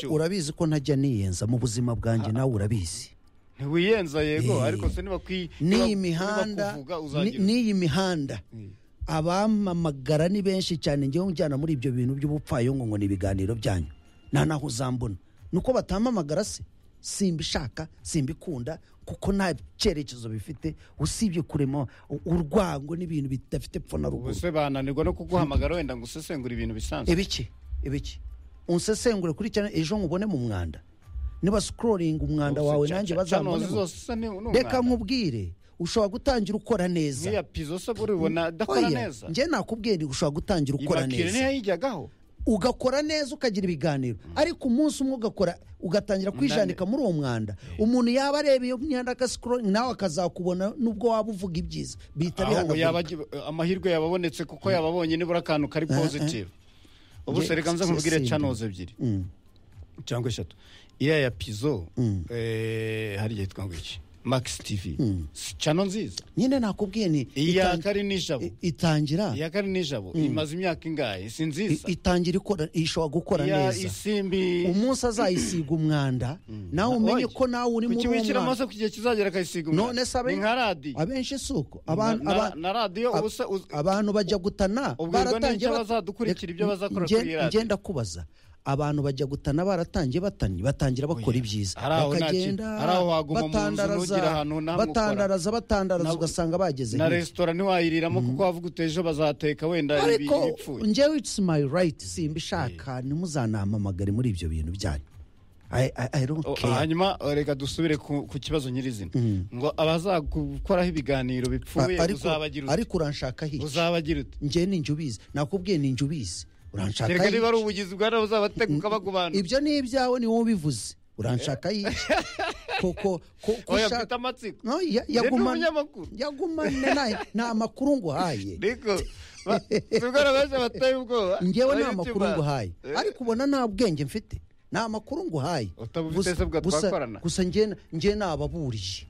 urabizi ko ntajya niyenza mu buzima bwanjye nawe urabizi ntiwiyenza yego Eh. ariko se niba kwi n'iyi niba- niba mihanda kuvuga ni- uzagira n'iyi mihanda uti, abamamagara ni benshi cyane ngewe njyana muri ibyo bintu by'ubupfayongo ngo ni ibiganiro byanyu nta naho uzambona ni uko batamamagara se simbishaka simbikunda kuko nta cyerekezo bifite usibye kurema u- urwango n'ibintu bidafite pfo na ubu ruguru se bananirwa no kuguhamagara wenda ngo usesengure ibintu bisanzwe ibiki ibiki unsesengure kuri cyane ejo nkubone mu mwanda niba sikororinga umwanda wawe nanjye bazamubone reka nkubwire ushobora gutangira ukora neza nk'iya pizo se buri ubona adakora Oya, neza njye nakubwiye nti ushobora gutangira ukora ibakire neza ntiyayijyagaho ugakora neza ukagira ibiganiro ariko umunsi umwe ugakora ugatangira kwijanika muri uwo mwanda umuntu yaba areba iyo myanda akasikoringa nawe akazakubona nubwo waba uvuga ibyiza bihita ahubwo yaba bihanagurika agi- amahirwe yababonetse kuko yababonye nibura akantu kari positive ubu Nge- se reka nze nkubwire simbi. channels ebyiri Mm, cyangwa eshatu iriya ya pizo eh, hari igihe twangwa iki max tv Si channel nziza nyine nakubwiye ni iya itan- kari nijabo i- itangira iya kari nijabo imaze imyaka ingahe si i- nziza itangira ikora ishobora gukora iya neza isimbi umunsi azayisiga umwanda nawe umenye ko nawe uri muri kuki uwo wishyira mwanda amaso ku gihe kizagera akayisiga umwana? none se ni abe- nka radiyo abenshi si uko na, abantu na, aba- na radiyo ab- ubusa uz- abantu bajya gutana ubwirwa n'icyo bat- bazadukurikira ibyo Reka- bazakora nge- kuri iyi radiyo ngenda kubaza abantu bajya gutana baratangiye batanye batangira bakora ibyiza Hari aho nta kintu- hari aho waguma mu nzu ntugire ahantu n'ahamwe ukora. batandaraza batandaraza Na- ugasanga bageze na hirya. resitora ntiwayiriramo kuko wavuga uti ejo bazateka wenda ibi- ariko ibipfuye njyewe it's my right simbishaka ntimuzanampamagare muri ibyo bintu byanyu I- I- I don't O- care. hanyuma eh, reka dusubire ku ku kibazo nyirizina ngo abazagukoraho ibiganiro bipfuye A- ariko- uzabagira uti ariko uranshaka hica uzabagira uti njye ni ubizi nakubwiye ni ubizi uranshaka reka niba ari yica. ubugizi bwa nawe uzabateguka bagubana ibyo ni ibyawe ni wowe ubivuze uranshaka yica kuko ko- ko oya ushaka- mfite amatsiko No, ya- Njye ni yagumane umunyamakuru. yagumane naye nta makuru nguhaye ariko ba- tubwira benshi abateye ubwoba ngewe nta Abanyutuba. makuru nguhaye Eh, ariko ubona nta bwenge mfite nta makuru nguhaye Utabufite Gusa- se bwa gusa- twakorana? gusa njye njye nababuriye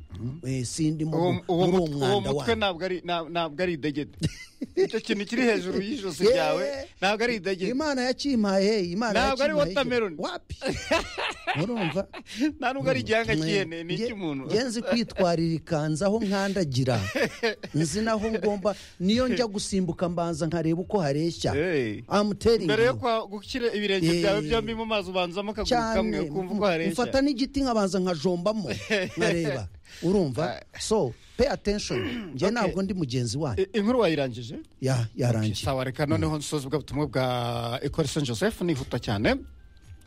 Eh, sindi mu- uwo muri uwo uwo mut- uwo mwanda mutwe wanyu ntabwo ari nta- ntabwo ari idegede icyo kintu kiri hejuru y'ijosi Yewe. ryawe ntabwo ari idegede imana yakimpaye imana Ntabwo ari yakimpaye igihe. watermelon. wapi urumva nta nubwo ari igihanga cy'ihene ni Nge- icy'umuntu nge nzi kwitwarira ikanzu aho nkandagira nzi naho ngomba niyo njya gusimbuka mbanza nkareba uko hareshya Hey. amuteringi mbere yo kwa- gushyira ibirenge Eh. byawe byombi mu mazi ubanzamo akaguru kamwe ukumva uko hareshya mfata n'igiti nkabanza nkajombamo nkareba urumva so pay attention njye ntabwo ndi mugenzi wanyu I- inkuru wayirangije Ya- yarangiye sawa reka noneho nsoza ubwo butumwa bwa ecole saint joseph nihuta cyane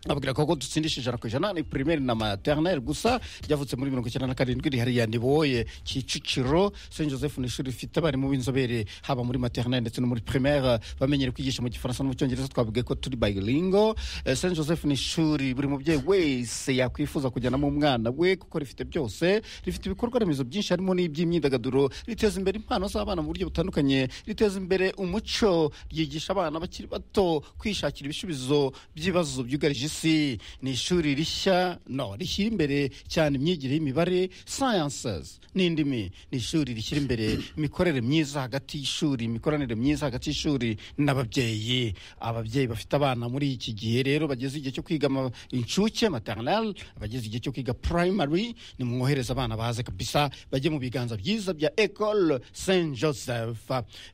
ababwira ko ko dutsindisha ijana ku ijana ni primaire na maternelle gusa ryavutse muri mirongo icyenda na karindwi rihariya niboye kicukiro saint joseph ni ishuri rifite abarimu b'inzobere haba muri maternelle ndetse no muri primaire bamenyere kwigisha mu gifaransa no mu cyongereza twavuge ko turi bilingo Eh, saint joseph ni ishuri buri mubyeyi wese yakwifuza kujyanamo umwana we kuko rifite byose rifite ibikorwa remezo byinshi harimo n'iby'imyidagaduro riteza imbere impano z'abana mu buryo butandukanye riteza imbere umuco ryigisha abana bakiri bato kwishakira ibisubizo by'ibibazo byugarije isi ni ishuri rishya no rishyira imbere cyane imyigire y'imibare sciences n'indimi ni ishuri rishyira imbere imikorere myiza hagati y'ishuri imikoranire myiza hagati y'ishuri n'ababyeyi ababyeyi bafite abana muri iki gihe rero bageze igihe cyo kwiga ama- inshuke maternal bageze igihe cyo kwiga primary ni mwohereza abana baze kabisa bajye mu biganza byiza bya ecole saint joseph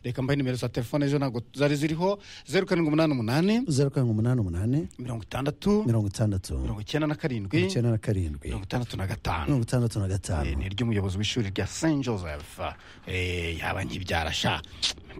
reka mbahe nimero za telefone ejo ntabwo zari ziriho zeru karindwi umunani umunani zeru karindwi umunani umunani mirongo itandatu mirongo itandatu mirongo icyenda na karindwi icyenda na karindwi mirongo itandatu na gatanu mirongo itandatu na gatanu Eh, ni ry'umuyobozi w'ishuri rya saint joseph Eh, yaba nkibyara sha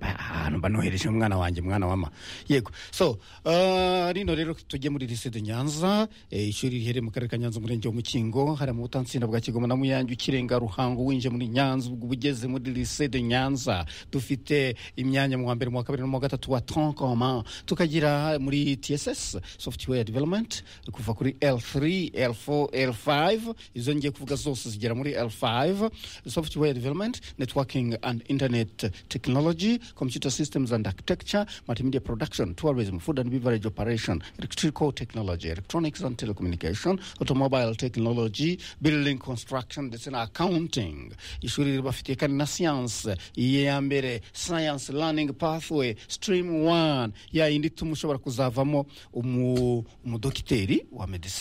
ahantu banohereje umwana wanjye mwana wama yego so eh, rino rero tujye muri lycée de nyanza Eh, ishuri riherereye mu karere ka nyanza umurenge wa mukingo hari mu butansinda bwa kigoma na muyange ukirenga ruhango winjiye muri nyanza ubwo uba ugeze muri lycée de nyanza dufite imyanya mu wa mbere mu wa kabiri no mu wa gatatu wa tronc commun tukagira muri tss software development kuva kuri l3 l4 l5 izo ngiye kuvuga zose zigera muri l5 software development networking and internet technology computer systems and architecture multimedia production tourism food and beverage operation electrical technology electronics and telecommunication automobile technology building construction ndetse na accounting ishuri ribafitiye kandi na science iya mbere science learning pathway stream one ya yindi ituma ushobora kuzavamo umu- umudoc- umudogiteri wa medisine